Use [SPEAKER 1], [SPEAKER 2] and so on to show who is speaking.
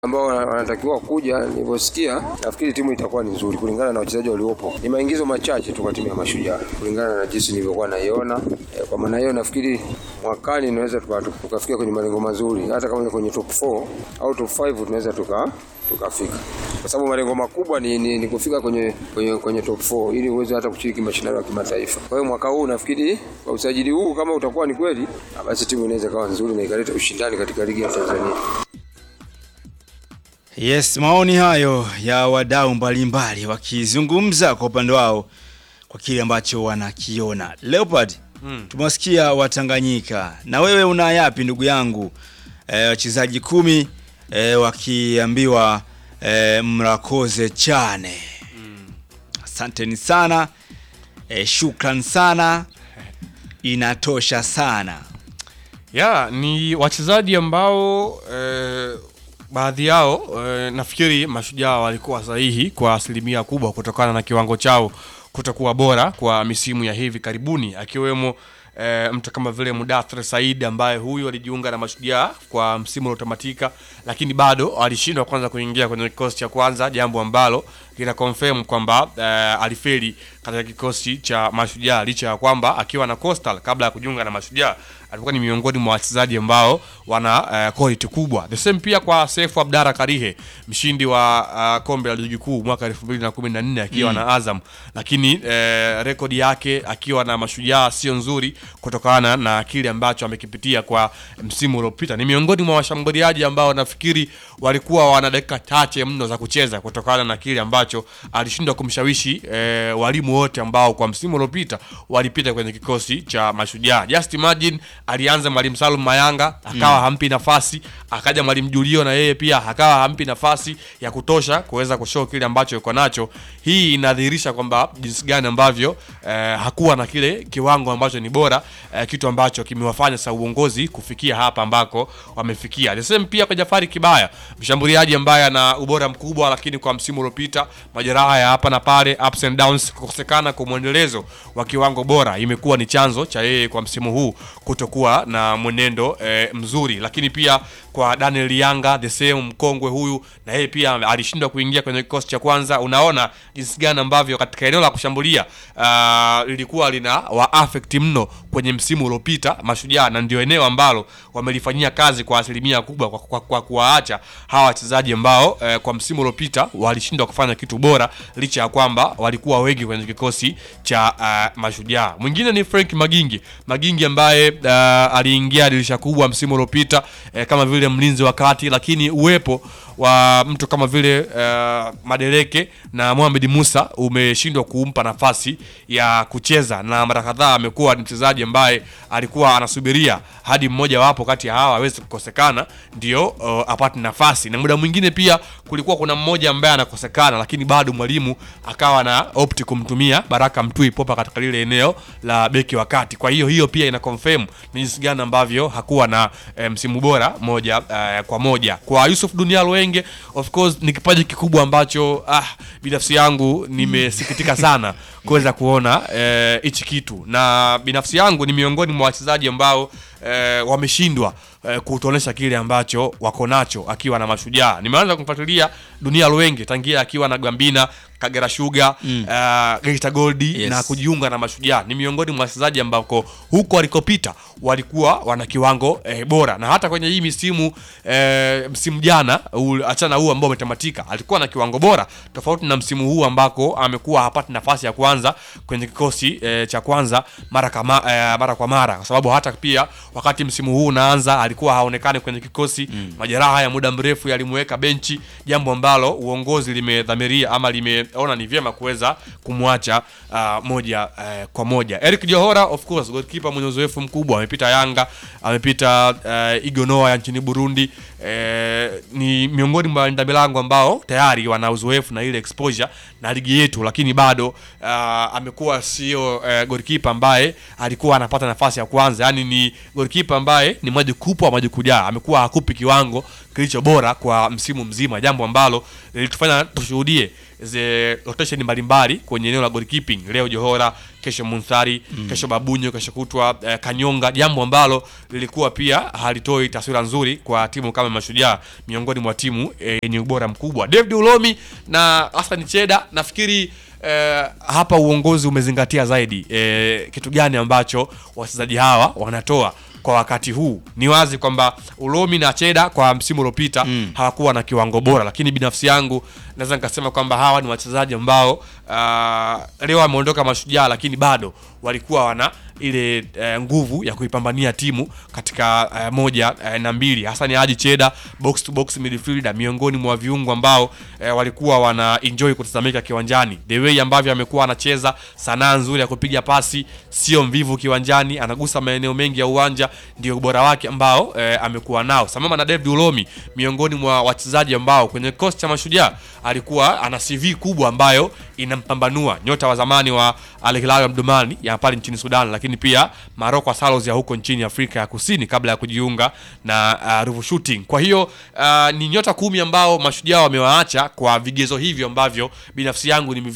[SPEAKER 1] ambao wanatakiwa kuja, nilivyosikia nafikiri timu itakuwa ni nzuri kulingana na wachezaji waliopo. Ni maingizo machache tu kwa timu ya Mashujaa kulingana na jinsi nilivyokuwa naiona. E, kwa maana hiyo nafikiri mwakani tunaweza tuka- tukafikia kwenye malengo mazuri, hata kama ni kwenye top 4 au top 5 tunaweza tuka tukafika kwa sababu malengo makubwa ni, ni, ni kufika kwenye, kwenye, kwenye top 4 ili uweze hata kushiriki mashindano ya kimataifa. Kwa hiyo mwaka huu nafikiri kwa usajili huu kama utakuwa ni kweli, ah, basi timu inaweza kawa nzuri na ikaleta ushindani katika ligi ya Tanzania.
[SPEAKER 2] Yes, maoni hayo ya wadau mbalimbali wakizungumza kwa upande wao kwa kile ambacho wanakiona. Leopard, mm. tumewasikia Watanganyika, na wewe una yapi ndugu yangu? Eh, wachezaji kumi eh, wakiambiwa eh, mrakoze chane. Asanteni sana eh, shukran sana, inatosha sana.
[SPEAKER 3] ya ni wachezaji ambao eh, baadhi yao eh, nafikiri mashujaa walikuwa sahihi kwa asilimia kubwa kutokana na kiwango chao kutokuwa bora kwa misimu ya hivi karibuni akiwemo eh, mtu kama vile Mudathir Said ambaye huyu alijiunga na mashujaa kwa msimu uliotamatika lakini bado alishindwa kwanza kuingia kwenye kikosi cha kwanza jambo ambalo lina confirm kwamba eh, alifeli katika kikosi cha mashujaa licha ya kwamba akiwa na Coastal kabla ya kujiunga na mashujaa alikuwa ni miongoni mwa wachezaji ambao wana uh, quality kubwa. The same pia kwa Sefu Abdara Karihe, mshindi wa uh, kombe la ligi kuu mwaka 2014 akiwa
[SPEAKER 2] Mm.
[SPEAKER 3] na Azam, lakini uh, rekodi yake akiwa na mashujaa sio nzuri kutokana na kile ambacho amekipitia kwa msimu uliopita. Ni miongoni mwa washambuliaji ambao nafikiri walikuwa wana dakika chache mno za kucheza kutokana na kile ambacho alishindwa kumshawishi eh, walimu wote ambao kwa msimu uliopita walipita kwenye kikosi cha mashujaa. Just imagine alianza mwalimu Salum Mayanga akawa
[SPEAKER 2] Mm.
[SPEAKER 3] hampi nafasi, akaja mwalimu Julio na yeye pia akawa hampi nafasi ya kutosha kuweza kushow kile ambacho yuko nacho. Hii inadhihirisha kwamba jinsi gani ambavyo eh, hakuwa na kile kiwango ambacho ni bora eh, kitu ambacho kimewafanya sasa uongozi kufikia hapa ambako wamefikia. The same pia kwa Jafari Kibaya, mshambuliaji ambaye ana ubora mkubwa, lakini kwa msimu uliopita majeraha ya hapa na pale, ups and downs, kukosekana kwa mwendelezo wa kiwango bora imekuwa ni chanzo cha yeye kwa msimu huu kutokuwa na mwenendo eh, mzuri, lakini pia kwa Daniel Yanga the same mkongwe huyu, na yeye pia alishindwa kuingia kwenye kikosi cha kwanza. Unaona jinsi gani ambavyo katika eneo la kushambulia uh, lilikuwa lina wa affect mno kwenye msimu uliopita Mashujaa, na ndio eneo ambalo wamelifanyia kazi kwa asilimia kubwa kwa, kwa, kwa kuwaacha hawa wachezaji ambao eh, kwa msimu uliopita walishindwa kufanya kitu bora licha ya kwamba walikuwa wengi kwenye kikosi cha uh, Mashujaa. Mwingine ni Frank Magingi, Magingi ambaye uh, aliingia dirisha kubwa msimu uliopita eh, kama vile mlinzi wa kati, lakini uwepo wa mtu kama vile uh, Madereke na Mohamed Musa umeshindwa kumpa nafasi ya kucheza, na mara kadhaa amekuwa ni mchezaji ambaye alikuwa anasubiria hadi mmoja wapo kati ya hawa aweze kukosekana ndio uh, apate nafasi, na muda mwingine pia kulikuwa kuna mmoja ambaye anakosekana, lakini bado mwalimu akawa na opti kumtumia Baraka Mtui Popa katika lile eneo la beki wa kati. Kwa hiyo hiyo pia ina confirm ni jinsi gani ambavyo hakuwa na eh, msimu bora moja eh, kwa moja. Kwa Yusuf Dunia Lwenge, of course ni kipaji kikubwa ambacho ah, binafsi yangu nimesikitika sana kuweza kuona eh, hichi kitu, na binafsi yangu ni miongoni mwa wachezaji ambao eh, wameshindwa eh, kutuonesha kile ambacho wako nacho akiwa na Mashujaa. Nimeanza kumfuatilia Dunia Lwenge tangia akiwa na Gambina Kagera Sugar mm. uh, Geita Gold
[SPEAKER 2] Yes.
[SPEAKER 3] na kujiunga na Mashujaa. Ni miongoni mwa wachezaji ambako huko walikopita walikuwa wana kiwango eh, bora, na hata kwenye hii misimu eh, msimu jana ul- achana huu ambao umetamatika, alikuwa na kiwango bora tofauti na msimu huu ambako amekuwa hapati nafasi ya kwanza kwenye kikosi eh, cha kwanza mara kama, eh, mara kwa mara, kwa sababu hata pia wakati msimu huu unaanza alikuwa haonekani kwenye kikosi mm. Majeraha ya muda mrefu yalimweka benchi, jambo ambalo uongozi limedhamiria ama limeona ni vyema kuweza kumwacha uh, moja uh, kwa moja. Eric Johora of course goalkeeper mwenye uzoefu mkubwa, amepita Yanga, amepita uh, Igonoa ya nchini Burundi eh, ni miongoni mwa walinda milango ambao tayari wana uzoefu na ile exposure na ligi yetu, lakini bado uh, amekuwa sio uh, goalkeeper ambaye alikuwa anapata nafasi ya kwanza, yani ni goalkeeper ambaye ni maji kupwa maji kujaa, amekuwa hakupi kiwango kilicho bora kwa msimu mzima, jambo ambalo lilitufanya tushuhudie ze rotation mbalimbali kwenye eneo la goalkeeping. Leo Johora, kesho Munthari, kesho Babunyo, kesho kutwa eh, Kanyonga, jambo ambalo lilikuwa pia halitoi taswira nzuri kwa timu kama Mashujaa miongoni mwa timu eh, yenye ubora mkubwa. David Ulomi na Hassan Cheda nafikiri eh, hapa uongozi umezingatia zaidi eh, kitu gani ambacho wachezaji hawa wanatoa kwa wakati huu. Ni wazi kwamba Ulomi na Cheda kwa msimu uliopita hawakuwa na kiwango bora, lakini binafsi yangu naweza nikasema kwamba hawa ni wachezaji ambao uh, leo wameondoka Mashujaa, lakini bado walikuwa wana ile eh, nguvu ya kuipambania timu katika eh, moja eh, na mbili. Hasani Haji Cheda box to box midfielder, miongoni mwa viungo ambao eh, walikuwa wana enjoy kutazamika kiwanjani, the way ambavyo amekuwa anacheza, sanaa nzuri ya kupiga pasi, sio mvivu kiwanjani, anagusa maeneo mengi ya uwanja, ndio ubora wake ambao eh, amekuwa nao, sambamba na David Ulomi, miongoni mwa wachezaji ambao kwenye kikosi cha Mashujaa alikuwa ana CV kubwa ambayo inampambanua, nyota wa zamani wa Al Hilal Omdurman ya pale nchini Sudan, lakini pia Maroko Salos ya huko nchini Afrika ya Kusini kabla ya kujiunga na uh, Ruvu Shooting. Kwa hiyo uh, ni nyota kumi ambao Mashujaa wamewaacha kwa vigezo hivyo ambavyo binafsi yangu ni